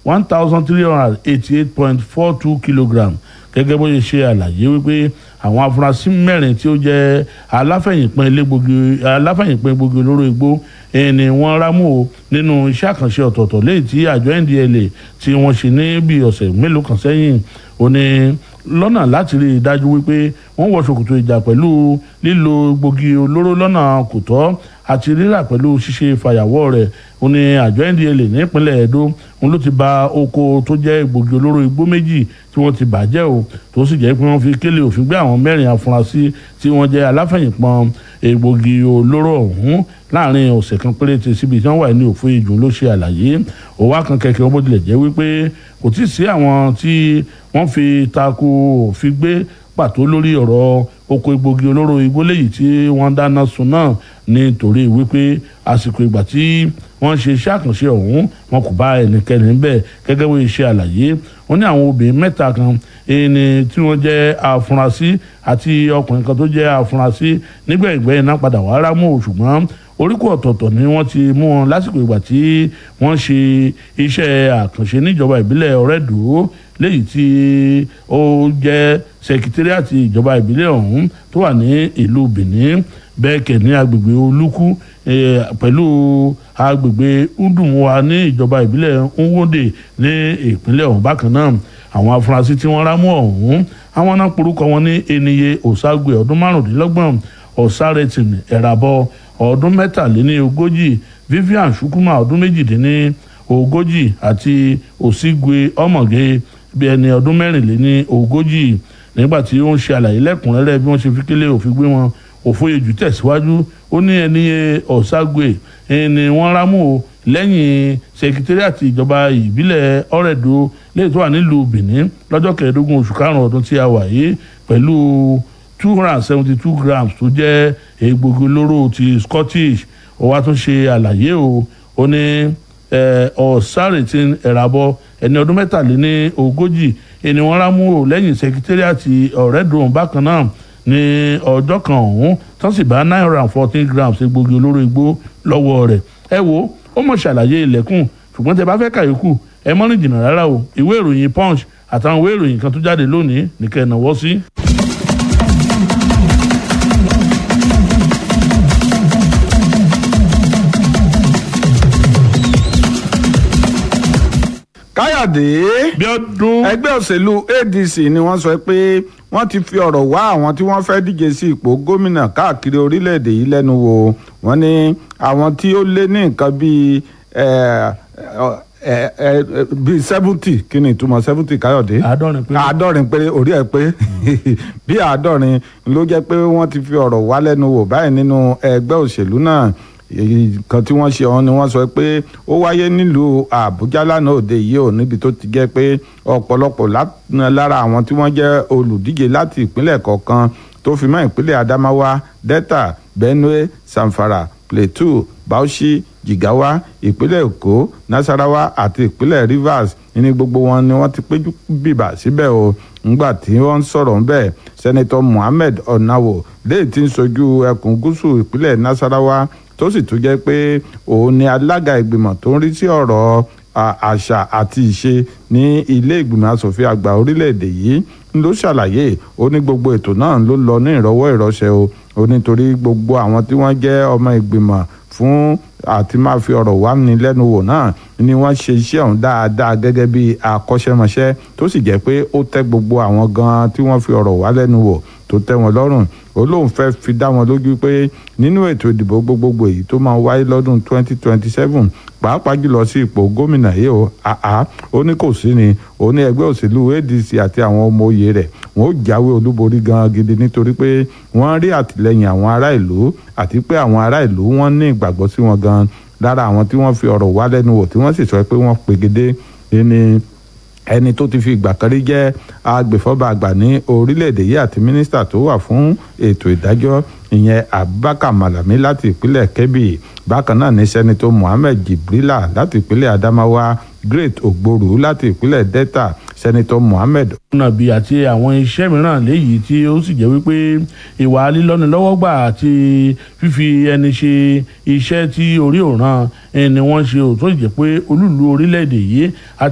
one thousand three hundred eighty eight point four two kilogram gẹ́gẹ́ bó ṣe ṣe àlàyé wípé àwọn afurasí mẹ́rin tí ó jẹ́ aláfẹ̀yìnpín elégbògi aláfẹ̀yìnpín egbògi olóró igbó ni wọ́n rámú o nínú iṣẹ́ àkànṣe ọ̀tọ̀ọ̀tọ̀ léyìí tí àjọ ndla tí wọ́n ṣe ní bí ọ̀sẹ̀ mélòó kan sẹ́yìn ó ní lọ́nà láti rí i dájú wípé wọ́n wọ ṣòkòtò ìjà pẹ̀lú lílo egbògi olóró lọ́nà kò tọ́ àti rírà pẹ̀lú ṣíṣe fàyàwọ́ rẹ̀ ó ní àjọ ndla nípínlẹ̀ edo òun ló ti ba oko tó jẹ́ egbògi olóró igbó méjì tí wọ́n ti bàjẹ́ o tó sì jẹ́ pé wọ́n fi kélé òfin gbé àwọn mẹ́rin afurasí tí wọ́n jẹ́ aláfẹ̀yìnpọ̀n egbògi olóró ọ̀hún láàrin ọ̀sẹ̀ kan péréte síbi tí wọ́n wà ní òfin ìjùn ló ṣe àlàyé òwò akànkẹ́kẹ́ wọn bó tilẹ̀ jẹ́ wípé kò tí ì sí àwọn tí wọ́n fi tako òfin gbé pàtó lórí ọ̀rọ̀ oko egbògi olóró igbó léyìí tí wọ́n dáná sun náà nítorí wípé àsìkò ìgbà tí wọ́n ṣe iṣẹ́ àkànṣe ọ̀hún wọn kò bá ẹnikẹ́ni níbẹ̀ gẹ́gẹ́ bó ṣe àlàyé wọ́n ní àwọn obìnrin mẹ́ta kan ẹni tí wọ́n jẹ́ afurasí àti ọkùnrin kan tó jẹ́ afurasí nígbẹ̀gbẹ́ iná padà wá rámú ṣùgbọ́n oríkò ọ̀tọ̀ọ̀tọ̀ ni wọ́n ti mú wọn lásìkò ìgbà tí wọ́n ṣe iṣẹ́ àkànṣe níjọba ìbílẹ̀ ọ̀rẹ́dùó léyìí tí ó jẹ́ sẹkítírìàtì ìjọba ìbílẹ̀ ọ̀hún tó wà ní ìlú benin bẹ́ẹ̀ kẹ̀ ní agbègbè olúkú pẹ̀lú agbègbè udumuwa ní ìjọba ìbílẹ̀ nwóde ní ìpínlẹ̀ ọ̀hún bákan náà àwọn afurasí tí wọ́n rámú ọ̀hún àwọn náà porúkọ wọn ní eniye osagwe ọdún márùndínlọ́gbọ̀n ọ̀sárẹ̀tìn ẹ̀ràbọ̀ ọdún mẹ́tàléní ogójì vivian shukuma ọdún méjìdínní ogójì àti òsígwe ọmọge bí ẹni ọdún mẹ́rìnléní ogójì nígbà tí ó ń ṣe àlàyé lẹ́kùnrẹ́rẹ́ bí wọ́n ṣe fi kélé òfin gbé wọn òfòyejù tẹ̀síwájú ó ní ẹni ọ̀ságwe ni wọ́n rámú o lẹ́yìn sekitariati ìjọba ìbílẹ̀ ọ̀rẹ́dọ̀ lẹ́yìn tó wà nílùú benin lọ́jọ́ kẹẹ̀ẹ́dógún oṣù karùn-ún ọdún tí a wà yìí pẹ̀lú two hundred and seventy two grams tó jẹ́ egbògi olóró ti scottish ó wá tún ṣe àlàyé o ó ní ọ̀sárètín ẹ̀ràbọ̀ ẹni ọdún mẹ́tàléní ogójì ẹni wọ́n rámú o lẹ́yìn sekitariati ọ̀rẹ́dọ̀ bákan náà ní ọjọ́ kan ọ̀hún tán sì bá nine hundred and fourteen grams egbògi olóró igbó lọ́wọ́ rẹ̀ ẹ wo ó mọ̀ ṣàlàyé ilẹ̀kùn ṣùgbọ́n tẹ bá fẹ́ kàyókù ẹ mọ́rin jìnnà rárá o ìwé ìròyìn punch àtàwọn ìwé ìròyìn kan tó jáde lónìí nìkẹ́ ìnáwó sí. káyọ̀dé bí ọdún ẹgbẹ́ òṣèlú adc ni wọ́n sọ pé wọ́n ti fi ọ̀rọ̀ wá àwọn tí wọ́n fẹ́ díje sí ipò gómìnà káàkiri orílẹ̀-èdè yìí lẹ́nu wò wọ́n ní àwọn tí ó lé ní nǹkan bíi bíi seventy kí ni ìtumọ̀ seventy káyọ̀dé àádọ́rin pé àádọ́rin péré orí ẹ̀ pé bí àádọ́rin ló jẹ́ pé wọ́n ti fi ọ̀rọ̀ wá lẹ́nu wò báyìí nínú ẹgbẹ́ òṣèlú náà kan tí wọ́n ṣe ọ̀hún ni wọ́n sọ pé ó wáyé nílùú àbújá lánàá òde yìí ò níbi tó ti jẹ́ pé ọ̀pọ̀lọpọ̀ lára àwọn tí wọ́n jẹ́ olùdíje láti ìpínlẹ̀ kọ̀ọ̀kan tó fi mọ́ ìpínlẹ̀ adamawa delta benue zamfara plateau bauchi jigawa ìpínlẹ̀ èkó nasarawa àti ìpínlẹ̀ rivers ní gbogbo wọn ni wọ́n ti péjú bìbà síbẹ̀ o ńgbà tí wọ́n ń sọ̀rọ̀ ńbẹ̀ sẹ́nitọ́ muhammed onawo léyìí tí ń sojú ẹkùn gúúsù ìpínlẹ̀ nasarawa tó sì tún jẹ́ pé òun ni alága ìgbìmọ̀ tó ń rí sí ọ̀rọ̀ àṣà àti ìṣe ní ilé ìgbìmọ̀ asòfin àgbà orílẹ̀-èdè yìí ló ṣàlàyé ó ní gbogbo ètò náà ló lọ ní ìrọwọ́ ìrọsẹ̀ o ó nítorí gbogbo àwọn tí wọ́n jẹ́ ọmọ ìgbìmọ̀ fún àti máa fi ọ̀rọ̀ wá ní lẹ́nu wò náà ni wọ́n ṣe iṣẹ́ ọ̀hún dáadáa gẹ́gẹ́ bí akọ́ṣẹ́mọṣẹ́ tó sì jẹ́ pé ó tẹ́ gbogbo àwọn gan tí wọ́n fi ọ̀rọ̀ wá lẹ́nu wò tó tẹ́ wọn lọ́rùn ó lóun fẹ́ fi dá wọn lójú pé nínú ètò ìdìbò gbogbogbò èyí tó máa wáyé lọ́dún 2027 pàápàá jùlọ sí ipò gómìnà yìí ó àá ó ní kò sí ni ó ní ẹgbẹ́ òṣèlú adc àti àwọn ọmọ òye rẹ̀ wọ́n ó jáwé olúborí gan gidi nítorí pé wọ́n rí àtìlẹ́yìn àwọn ará ìlú àti pé àwọn ará ìlú wọ́n ní ìgbàgbọ́ sí wọn gan lára àwọn tí wọ́n fi ọ̀rọ̀ wá lẹ́nu wò tí wọ́n sì sọ pé wọ́n pegedé ní ẹni tó ti fi ìgbà kan rí jẹ́ agbèfọ́ba àgbà ní orílẹ̀-èdè yìí àti mínísítà tó wà fún ètò ìdájọ́ ìyẹn abubakar malami láti ìpínlẹ̀ kebbi bákan náà ní sẹ́nitọ́ muhammed jibrila láti ìpínlẹ̀ adamawa great ogboru láti ìpínlẹ̀ delta sẹ́nitọ́ muhammed. nàbí àti àwọn iṣẹ́ mìíràn léyìí tí ó sì jẹ́ wípé ìwà lílọ́nilọ́wọ́gbà àti fífi ẹni ṣe iṣẹ́ tí orí òràn ni wọ́n ṣe ò tó jẹ́ pé olúùlú orílẹ̀-èdè yìí